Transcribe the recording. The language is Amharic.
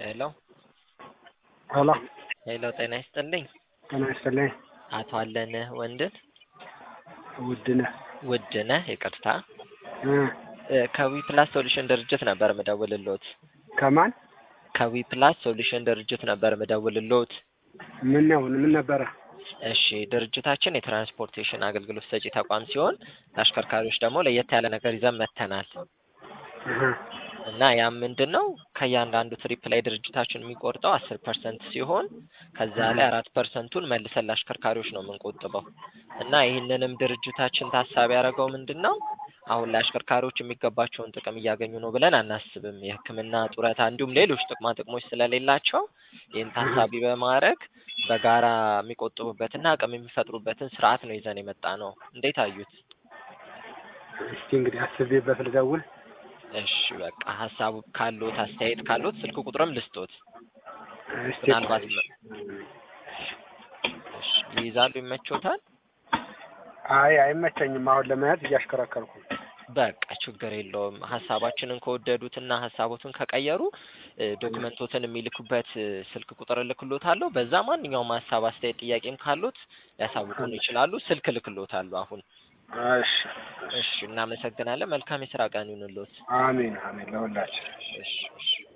ሄሎ ሄሎ ሄሎ ጤና ይስጥልኝ። ጤና ይስጥልኝ። አቶ አለንህ ወንድን ውድነህ ውድነህ ይቅርታ እ እ ከዊ ፕላስ ሶሉሽን ድርጅት ነበር ምደውልሎት። ከማን ከዊ ፕላስ ሶሉሽን ድርጅት ነበር ምደውልሎት። ምን ነው ምን ነበረ? እሺ ድርጅታችን የትራንስፖርቴሽን አገልግሎት ሰጪ ተቋም ሲሆን ለአሽከርካሪዎች ደግሞ ለየት ያለ ነገር ይዘን መጥተናል እህ እና ያም ምንድን ነው ከእያንዳንዱ ትሪፕ ላይ ድርጅታችን የሚቆርጠው አስር ፐርሰንት ሲሆን ከዛ ላይ አራት ፐርሰንቱን መልሰን ለአሽከርካሪዎች ነው የምንቆጥበው እና ይህንንም ድርጅታችን ታሳቢ ያደረገው ምንድን ነው አሁን ላይ አሽከርካሪዎች የሚገባቸውን ጥቅም እያገኙ ነው ብለን አናስብም። የሕክምና ጡረታ፣ እንዲሁም ሌሎች ጥቅማ ጥቅሞች ስለሌላቸው ይህን ታሳቢ በማድረግ በጋራ የሚቆጥቡበትና አቅም የሚፈጥሩበትን ስርዓት ነው ይዘን የመጣ ነው። እንዴት አዩት? እስቲ እንግዲህ አስቤበት ልደውል። እሺ በቃ ሀሳቡ ካሉት አስተያየት ካሉት ስልክ ቁጥርም ልስጦት። እስቲ ምናልባት እሺ ይይዛሉ፣ ይመቾታል? አይ አይመቸኝም። አሁን ለመያዝ እያሽከረከርኩ ነው። በቃ ችግር የለውም። ሀሳባችንን ከወደዱትና ሀሳቦትን ከቀየሩ እ ዶክመንቶትን የሚልኩበት እ ስልክ ቁጥር እልክሎታለሁ። በዛ ማንኛውም ሀሳብ፣ አስተያየት፣ ጥያቄም ካሉት ሊያሳውቁን ይችላሉ። ስልክ እልክሎታለሁ አሁን። እሺ እሺ እናመሰግናለን። መልካም የስራ ቀን ይሁንልዎት። አሜን አሜን ለሁላችን። እሺ እሺ